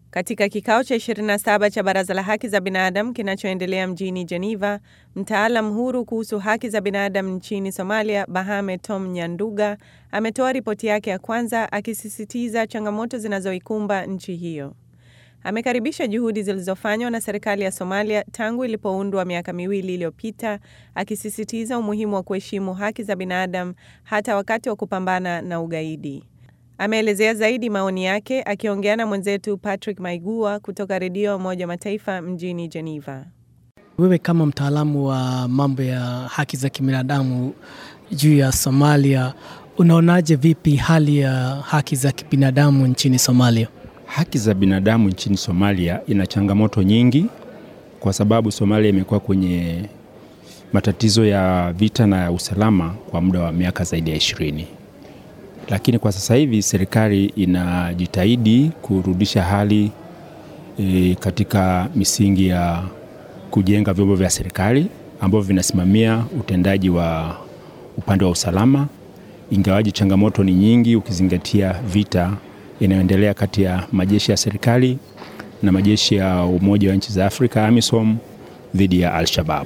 Katika kikao cha 27 cha Baraza la Haki za Binadamu kinachoendelea mjini Geneva, mtaalam huru kuhusu haki za binadamu nchini Somalia, Bahame Tom Nyanduga, ametoa ripoti yake ya kwanza akisisitiza changamoto zinazoikumba nchi hiyo. Amekaribisha juhudi zilizofanywa na serikali ya Somalia tangu ilipoundwa miaka miwili iliyopita, akisisitiza umuhimu wa kuheshimu haki za binadamu hata wakati wa kupambana na ugaidi. Ameelezea zaidi maoni yake akiongea na mwenzetu Patrick Maigua kutoka Redio Umoja Mataifa mjini Geneva. Wewe kama mtaalamu wa mambo ya haki za kibinadamu juu ya Somalia, unaonaje vipi hali ya haki za kibinadamu nchini Somalia? Haki za binadamu nchini Somalia ina changamoto nyingi, kwa sababu Somalia imekuwa kwenye matatizo ya vita na ya usalama kwa muda wa miaka zaidi ya ishirini lakini kwa sasa hivi serikali inajitahidi kurudisha hali e, katika misingi ya kujenga vyombo vya serikali ambavyo vinasimamia utendaji wa upande wa usalama, ingawaji changamoto ni nyingi, ukizingatia vita inayoendelea kati ya majeshi ya serikali na majeshi ya Umoja wa Nchi za Afrika AMISOM dhidi ya Al-Shabaab.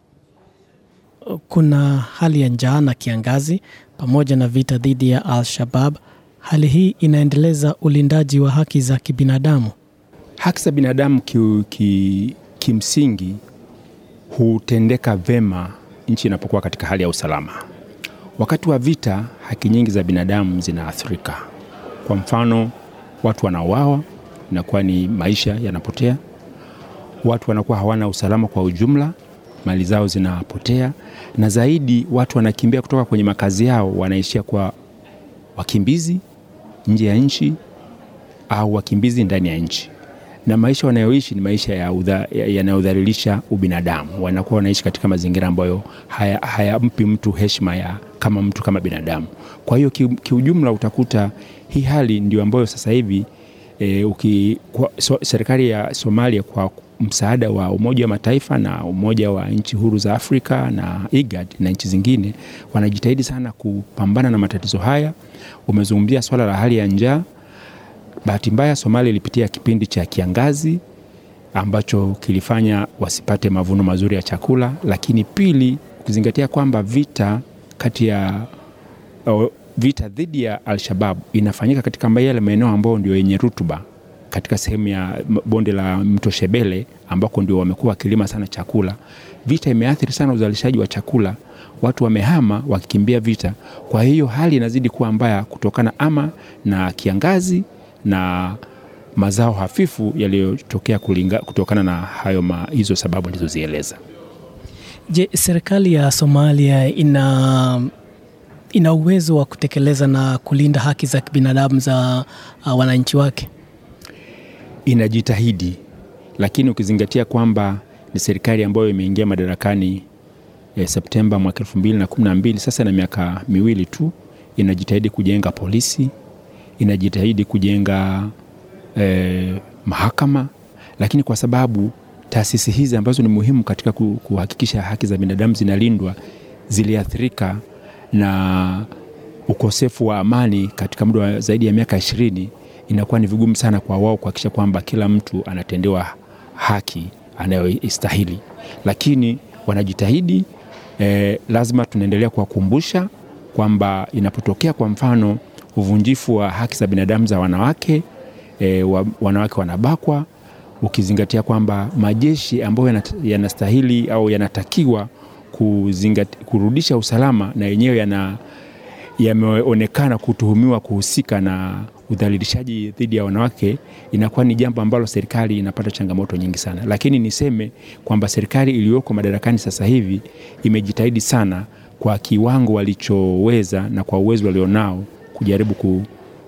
Kuna hali ya njaa na kiangazi pamoja na vita dhidi ya Al-Shabab. Hali hii inaendeleza ulindaji wa haki za kibinadamu. Haki za binadamu ki, ki, kimsingi hutendeka vema nchi inapokuwa katika hali ya usalama. Wakati wa vita, haki nyingi za binadamu zinaathirika. Kwa mfano, watu wanauawa, inakuwa ni maisha yanapotea. Watu wanakuwa hawana usalama kwa ujumla, mali zao zinapotea, na zaidi watu wanakimbia kutoka kwenye makazi yao, wanaishia kwa wakimbizi nje ya nchi au wakimbizi ndani ya nchi, na maisha wanayoishi ni maisha yanayodhalilisha ya ubinadamu. Wanakuwa wanaishi katika mazingira ambayo hayampi haya mtu heshima ya kama mtu kama binadamu. Kwa hiyo kiujumla, utakuta hii hali ndio ambayo sasa hivi e, uki, kwa, so, serikali ya Somalia kwa msaada wa Umoja wa Mataifa na Umoja wa Nchi Huru za Afrika na IGAD na nchi zingine wanajitahidi sana kupambana na matatizo haya. Umezungumzia swala la hali ya njaa. Bahati mbaya, Somalia ilipitia kipindi cha kiangazi ambacho kilifanya wasipate mavuno mazuri ya chakula, lakini pili, ukizingatia kwamba vita kati ya vita dhidi ya Al-Shabab inafanyika katika yale maeneo ambayo ndio yenye rutuba katika sehemu ya bonde la mto Shebele ambako ndio wamekuwa wakilima sana chakula. Vita imeathiri sana uzalishaji wa chakula, watu wamehama wakikimbia vita. Kwa hiyo hali inazidi kuwa mbaya kutokana ama na kiangazi na mazao hafifu yaliyotokea kutokana na hayo ma, hizo sababu alizozieleza. Je, serikali ya Somalia ina ina uwezo wa kutekeleza na kulinda haki za kibinadamu za uh, wananchi wake? Inajitahidi, lakini ukizingatia kwamba ni serikali ambayo imeingia madarakani eh, Septemba mwaka elfu mbili na kumi na mbili, sasa na miaka miwili tu, inajitahidi kujenga polisi, inajitahidi kujenga eh, mahakama, lakini kwa sababu taasisi hizi ambazo ni muhimu katika kuhakikisha haki za binadamu zinalindwa ziliathirika na ukosefu wa amani katika muda wa zaidi ya miaka ishirini, inakuwa ni vigumu sana kwa wao kuhakikisha kwamba kila mtu anatendewa haki anayoistahili, lakini wanajitahidi. Eh, lazima tunaendelea kuwakumbusha kwamba inapotokea kwa mfano uvunjifu wa haki za binadamu za wanawake eh, wa, wanawake wanabakwa, ukizingatia kwamba majeshi ambayo yanastahili au yanatakiwa kuzingati, kurudisha usalama na yenyewe yana yameonekana kutuhumiwa kuhusika na udhalilishaji dhidi ya wanawake, inakuwa ni jambo ambalo serikali inapata changamoto nyingi sana. Lakini niseme kwamba serikali iliyoko madarakani sasa hivi imejitahidi sana kwa kiwango walichoweza na kwa uwezo walionao kujaribu ku,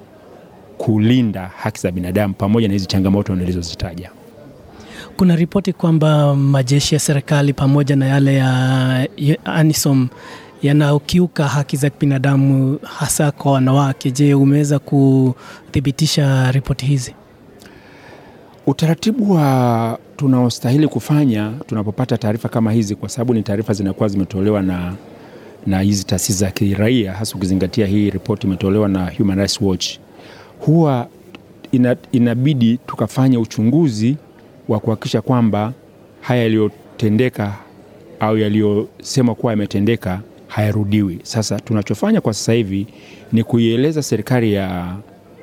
kulinda haki za binadamu pamoja na hizi changamoto nilizozitaja. Kuna ripoti kwamba majeshi ya serikali pamoja na yale ya ANISOM yanaokiuka haki za binadamu hasa kwa wanawake. Je, umeweza kuthibitisha ripoti hizi? Utaratibu wa tunaostahili kufanya tunapopata taarifa kama hizi, kwa sababu ni taarifa zinakuwa zimetolewa na na hizi taasisi za kiraia, hasa ukizingatia hii ripoti imetolewa na Human Rights Watch, huwa ina, inabidi tukafanya uchunguzi wa kuhakikisha kwamba haya yaliyotendeka au yaliyosemwa kuwa yametendeka hayarudiwi. Sasa tunachofanya kwa sasa hivi ni kuieleza serikali ya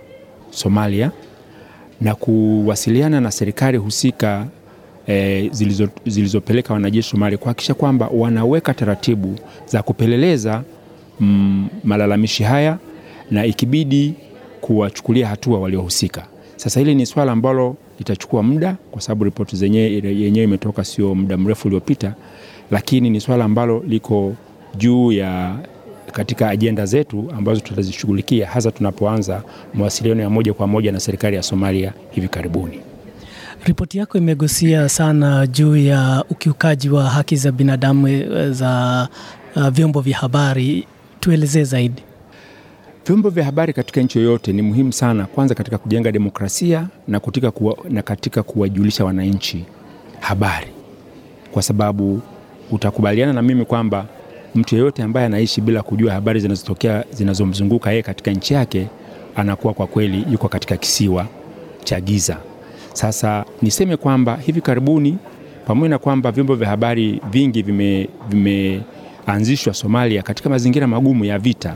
Somalia na kuwasiliana na serikali husika e, zilizo, zilizopeleka wanajeshi Somalia kuhakikisha kwamba wanaweka taratibu za kupeleleza mm, malalamishi haya na ikibidi kuwachukulia hatua waliohusika. Sasa hili ni swala ambalo litachukua muda kwa sababu ripoti zenyewe yenyewe imetoka sio muda mrefu uliopita, lakini ni swala ambalo liko juu ya katika ajenda zetu ambazo tutazishughulikia hasa tunapoanza mawasiliano ya moja kwa moja na serikali ya Somalia hivi karibuni. Ripoti yako imegusia sana juu ya ukiukaji wa haki za binadamu za uh, vyombo vya habari. Tuelezee zaidi. Vyombo vya habari katika nchi yoyote ni muhimu sana, kwanza katika kujenga demokrasia na katika, kuwa, na katika kuwajulisha wananchi habari, kwa sababu utakubaliana na mimi kwamba mtu yeyote ambaye anaishi bila kujua habari zinazotokea zinazomzunguka yeye katika nchi yake anakuwa kwa kweli yuko katika kisiwa cha giza. Sasa niseme kwamba hivi karibuni, pamoja na kwamba vyombo vya habari vingi vimeanzishwa vime Somalia katika mazingira magumu ya vita,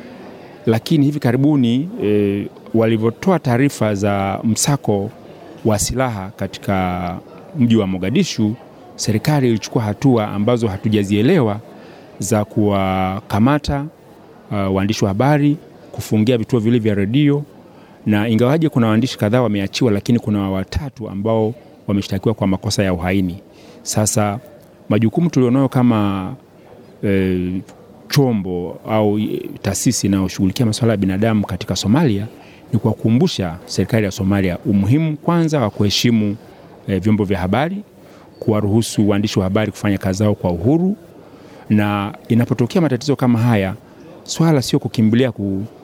lakini hivi karibuni e, walivyotoa taarifa za msako wa silaha katika mji wa Mogadishu, serikali ilichukua hatua ambazo hatujazielewa za kuwakamata uh, waandishi wa habari, kufungia vituo vile vya redio, na ingawaje kuna waandishi kadhaa wameachiwa, lakini kuna watatu ambao wameshtakiwa kwa makosa ya uhaini. Sasa majukumu tulionayo kama e, chombo au taasisi inayoshughulikia masuala ya binadamu katika Somalia ni kuwakumbusha serikali ya Somalia umuhimu kwanza wa kuheshimu e, vyombo vya habari, kuwaruhusu waandishi wa habari kufanya kazi zao kwa uhuru na inapotokea matatizo kama haya, swala sio kukimbilia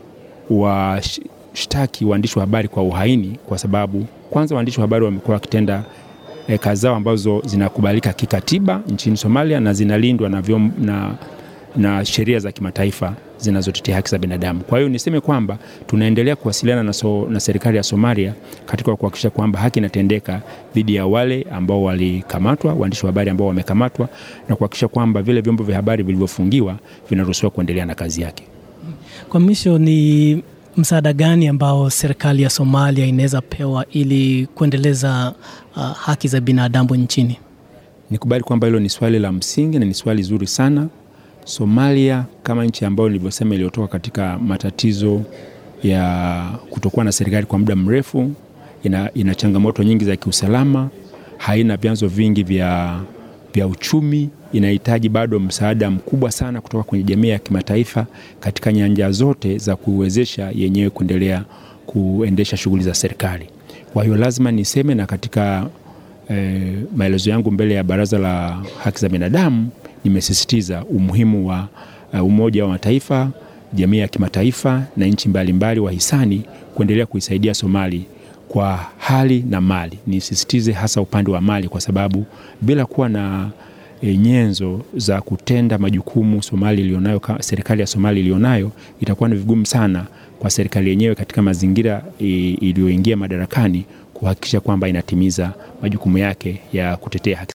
kuwashtaki waandishi wa habari kwa uhaini, kwa sababu kwanza waandishi wa habari wamekuwa wakitenda e, kazi zao ambazo zinakubalika kikatiba nchini Somalia na zinalindwa na, na, na sheria za kimataifa zinazotetea haki za binadamu. Kwa hiyo niseme kwamba tunaendelea kuwasiliana na, so, na serikali ya Somalia katika kuhakikisha kwamba haki inatendeka dhidi ya wale ambao walikamatwa, waandishi wa habari ambao wamekamatwa, na kuhakikisha kwamba vile vyombo vya habari vilivyofungiwa vinaruhusiwa kuendelea na kazi yake. Kwa mwisho, ni msaada gani ambao serikali ya Somalia inaweza pewa ili kuendeleza uh, haki za binadamu nchini? Nikubali kwamba hilo ni swali la msingi na ni swali zuri sana. Somalia kama nchi ambayo nilivyosema iliyotoka katika matatizo ya kutokuwa na serikali kwa muda mrefu, ina, ina changamoto nyingi za kiusalama, haina vyanzo vingi vya, vya uchumi, inahitaji bado msaada mkubwa sana kutoka kwenye jamii ya kimataifa katika nyanja zote za kuwezesha yenyewe kuendelea kuendesha shughuli za serikali. Kwa hiyo lazima niseme na katika eh, maelezo yangu mbele ya Baraza la Haki za Binadamu nimesisitiza umuhimu wa uh, Umoja wa Mataifa, jamii ya kimataifa na nchi mbalimbali wahisani kuendelea kuisaidia Somali kwa hali na mali. Nisisitize hasa upande wa mali, kwa sababu bila kuwa na e, nyenzo za kutenda majukumu Somali ilionayo, serikali ya Somali ilionayo, itakuwa ni vigumu sana kwa serikali yenyewe katika mazingira iliyoingia madarakani kuhakikisha kwamba inatimiza majukumu yake ya kutetea haki